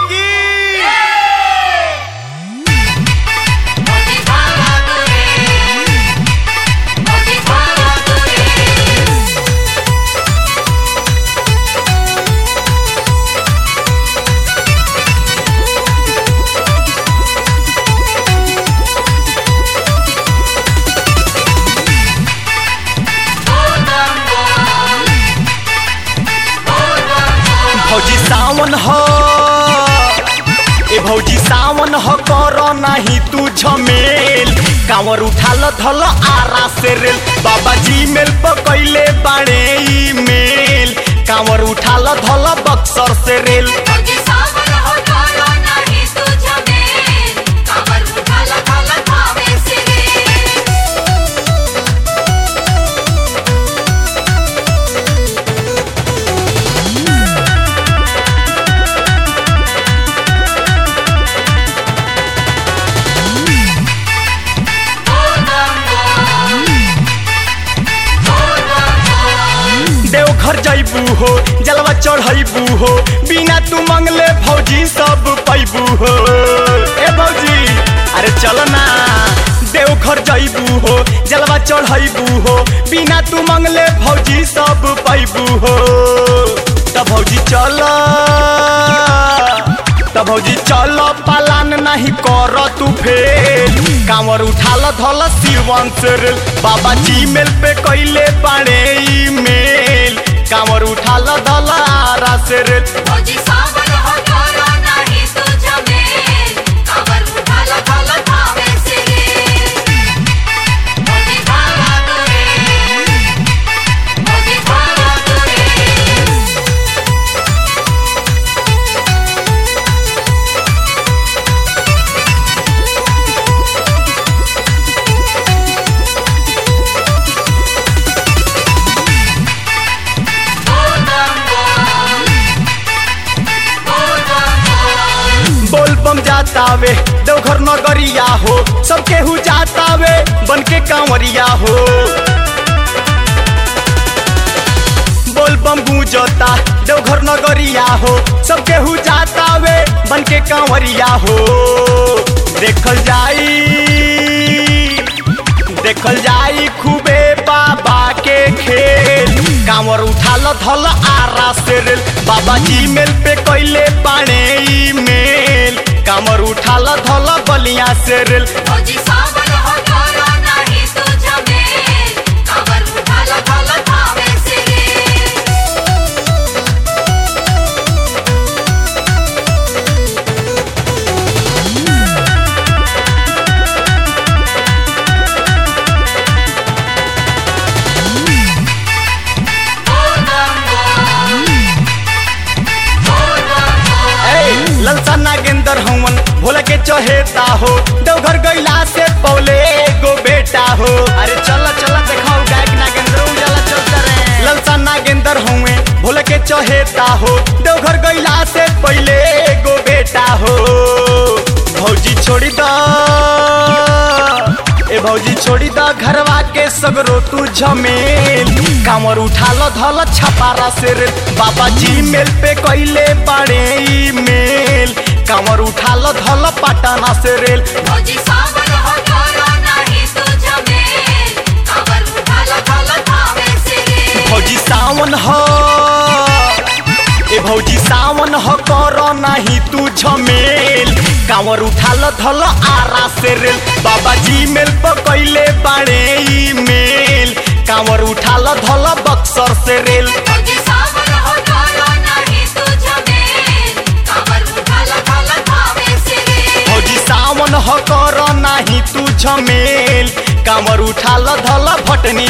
की मोती भावा तुरे मोती भावा तुरे भौजी सावन हो ए भौजी सावन हो कर नाही तू झमेल कांवर उठाल धल आरा से रेल बाबा जी मेल पकैले बाड़े ईमेल कांवर उठाल धल बक्सर से रेल मोती सावन हो करो नाही तुझ में कावर उठाला खाला खावे सिरे देवघर जैबू हो जलवा चढ़ैबू हो बिना तू मंगले भौजी सब पैबू हो ए भौजी अरे चल ना देवघर जैबू हो जलवा चढ़ैबू हो बिना तू मंगले भौजी सब पैबू हो त भौजी चल त भौजी चल पालान नहीं कर तू फेल कांवर उठाल धल शिवन से रेल बाबा जी मेल पे कैले बाड़े ईमेल कांवर उठाल धल आरा से रेल मोती सावन हो करो नाही तुझ में कावर उठाला खाला खावे सिरे मोती भावा तुरे मोती भावा तुरे बोल बम जातावे देवघर नगरिया हो सब केहू जातावे बन के कांवरिया हो बोल बम गूंजता देवघर नगरिया हो सब केहू जातावे बन के कांवरिया हो देखल जाई देखल जाई खूबे बाबा के खेल कांवर उठाल धल आरा से रेल बाबा जी मेल पे कैले बाणे ईमेल कांवर उठाल धल बलिया से रेल मोती सावन हो करो नाही तुझ में कावर उठाला खाला खावे सिरे ए ललसा नागेंद्र हवन भोला के चहेता हो देवघर गैला से पौले एगो बेटा हो अरे चल चल देखाओ गायक नागेंद्र उजाला चलता रे ललसा नागेंद्र हुए भोला के चहेता हो देवघर गैला से पहले एगो बेटा हो भौजी छोड़ी दा ए भौजी छोड़ी दा घरवा के सगरो तू झमेल कांवर उठाल धल छपारा से रे बाबा जी मेल पे कैले बाड़े ईमेल कांवर उठाल धल पटना से रेल मोती सावन हो करो नाही तुझ में कावर उठाला खाला खावे सिरे भौजी सावन हो ए भौजी सावन हो कर नाही तू झमेल कांवर उठाल धल आरा से रेल बाबा जी मेल पर कैले बाड़े ईमेल कांवर उठाल धल बक्सर से रेल मोती सावन हो करो नाही तुझ में कावर उठाला खाला खावे सिरे भौजी सावन हो कर नाही तू झमेल कांवर उठाल धल भटनी